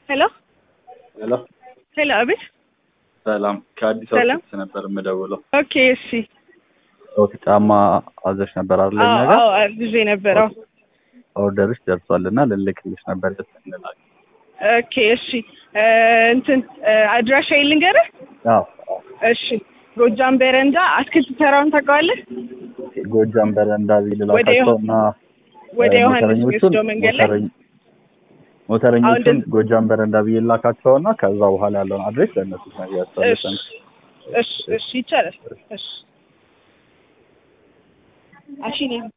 ሄሎ ሄሎ ሄሎ፣ አቤት። ሰላም፣ ከአዲስ ሰላም። አበባ ነበር የምደውለው። ኦኬ፣ እሺ። ኦኬ፣ ጫማ አዘሽ ነበር አይደል? አዎ እኛ ጋር አዎ፣ ጊዜ ነበረው። ኦርደርሽ ደርሷልና ልልክልሽ ነበር ደስ እንላለን። ኦኬ፣ እሺ። እ፣ እንትን እ፣ አድራሻ ልንገርህ። አዎ አዎ። እሺ፣ ጎጃም በረንዳ አትክልት ተራውን ታውቀዋለህ? ኦኬ፣ ጎጃም በረንዳ ወደ ልላካቸው እና ወደ እ፣ ዮሐንስ ሞተረኞቹን የሚወስደው መንገድ ላይ ሞተረኝ- ሞተረኞቹን አሁን ጎጃም በረንዳ ብዬ ላካቸውና ከዛ በኋላ ያለውን አድሬስ ለእነሱ ነው እሺ ያስተላልፈን። እሺ እሺ፣ ይቻላል። እሺ አሺ ነኝ